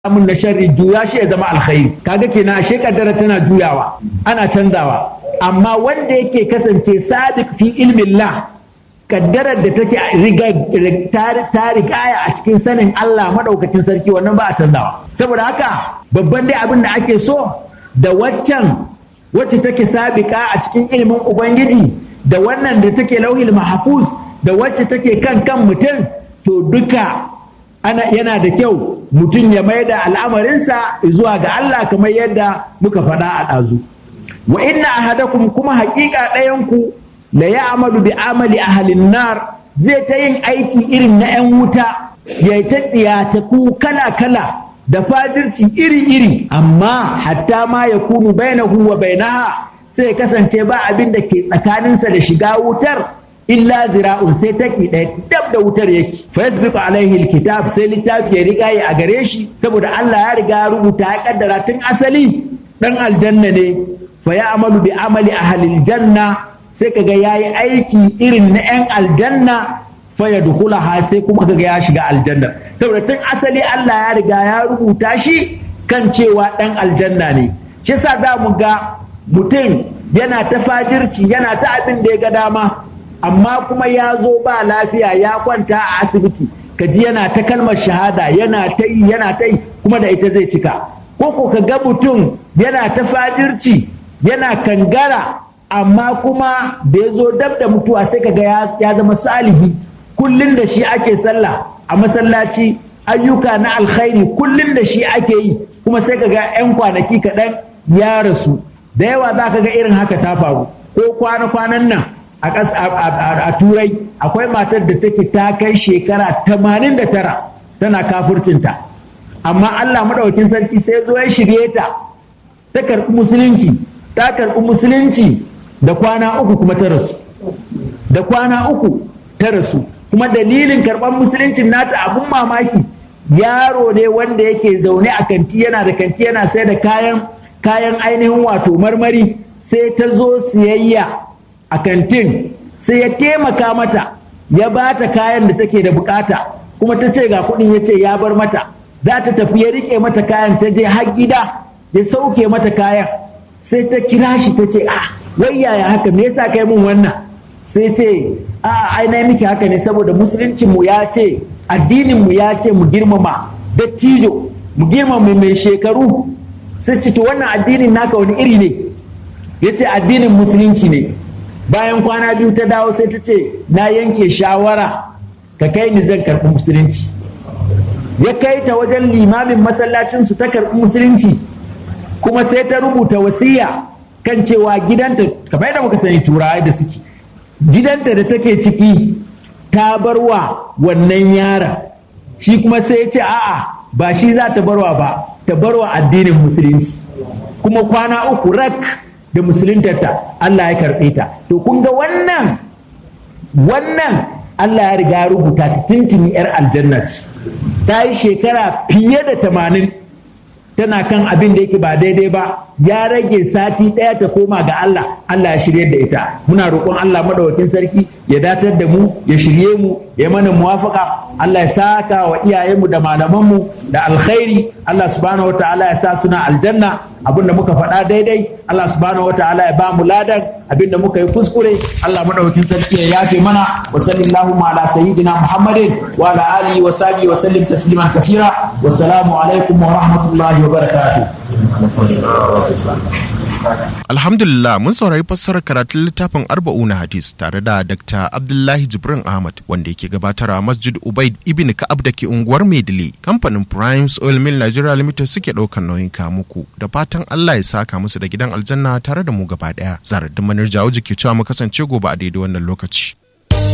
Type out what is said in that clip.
mun na sharri juya shi ya zama alkhairi kaga kenan ashe kaddara tana juyawa ana canzawa amma wanda yake kasance sadiq fi ilmin la kaddarar da take ta rigaya a cikin sanin Allah madaukakin sarki wannan ba a canzawa saboda haka babban dai abin da ake so da waccan wacce take sabiqa a cikin ilimin ubangiji da wannan da take lauhil mahfuz da wacce take kan kan mutum to duka ana yana da kyau mutum ya mai da al'amarinsa zuwa ga Allah kamar yadda muka faɗa a ɗazu wa inna ahadakum kuma haƙiƙa ɗayanku la ya amalu bi amali ahalin nar zai ta yin aiki irin na 'yan wuta ya ta tsiyataku kala-kala da fajirci iri-iri amma hatta ma ya kunu bainahu wa bainaha sai ya kasance ba abin da ke tsakaninsa da shiga wutar illa zira'un sai take ɗaya dab da wutar yake fa yasbiqu alaihi alkitab sai littafi ya riga ya a gare shi saboda Allah ya riga ya rubuta ya kaddara tun asali dan aljanna ne fa ya amalu bi amali ahlil janna sai kaga yayi aiki irin na yan aljanna fa yadkhulaha sai kuma kaga ya shiga aljanna saboda tun asali Allah ya riga ya rubuta shi kan cewa dan aljanna ne shi yasa za mu ga mutum yana ta fajirci yana ta abin da ya ga dama amma kuma ya zo ba lafiya ya kwanta a asibiti kaji yana ta kalmar shahada yana ta yi yana ta yi kuma da ita zai cika ko ko ka ga mutum yana ta fajirci yana kangara amma kuma da ya zo dab da mutuwa sai kaga ya zama salihi kullum da shi ake sallah a masallaci ayyuka na alkhairi kullum da shi ake yi kuma sai kaga 'yan kwanaki kaɗan ya rasu da yawa za ka ga irin haka ta faru ko kwana-kwanan nan a turai akwai matar da take ta kai shekara 89 tana kafurcinta amma Allah maɗaukin sarki sai zo ya shirye ta ta karɓi musulunci ta karɓi musulunci da kwana uku kuma ta rasu da kwana uku ta rasu kuma dalilin karɓar musuluncin nata abun mamaki yaro ne wanda yake zaune a kanti yana da kanti yana sai da kayan kayan ainihin wato marmari sai ta zo siyayya a kantin sai ya taimaka mata ya ba ta kayan da take da bukata kuma ta ce ga kuɗin ya ce ya bar mata za ta tafi ya rike mata kayan ta je har gida ya sauke mata kayan sai ta kira shi ta ce a wai yaya haka me yasa kai mun wannan sai ce a ai na miki haka ne saboda musuluncin mu ya ce addinin mu ya ce mu girmama dattijo mu girmama mai shekaru sai ce to wannan addinin naka wani iri ne ya ce addinin musulunci ne bayan kwana biyu ta dawo sai ta ce na yanke shawara ka kai ni zan karɓi musulunci ya kai ta wajen limamin masallacinsu ta karɓi musulunci kuma sai ta rubuta wasiya kan cewa gidanta kamar yadda muka sani turawa da suke gidanta da take ciki ta barwa wannan yaron shi kuma sai ya ce a'a ba shi za ta barwa ba ta barwa addinin musulunci kuma kwana uku rak da musuluntarta Allah ya karɓe ta to kun ga wannan wannan Allah ya riga rubuta ta tintini yar aljanna ce ta yi shekara fiye da tamanin tana kan abin da yake ba daidai ba ya rage sati ɗaya ta koma ga Allah Allah ya shirye da ita muna roƙon Allah madawakin sarki ya datar da mu ya shirye mu ya mana muwafaka Allah ya saka wa iyayenmu da malamanmu da alkhairi Allah subhanahu wa ta'ala ya sa suna aljanna abin da muka faɗa daidai Allah subhanahu wa ta'ala ya ba mu ladan abin da muka yi kuskure Allah madaukakin sarki ya yafe mana wa sallallahu ala sayyidina Muhammadin wa ala alihi wa sahbihi wa sallim tasliman kaseera wa salamu alaikum wa rahmatullahi wa barakatuh Alhamdulillah mun saurari fassarar karatun littafin arba'una hadis tare da Dr. Abdullahi Jibrin Ahmad wanda yake gabatar a Masjid Ubaid ibn Ka'ab da ke unguwar Maidile. Kamfanin Primes Oil Mill Nigeria Limited suke ɗaukar nauyin muku da fatan Allah ya saka musu da gidan aljanna tare da mu gaba ɗaya. Zarar da manar jawo jiki cewa mu kasance gobe a daidai wannan lokaci.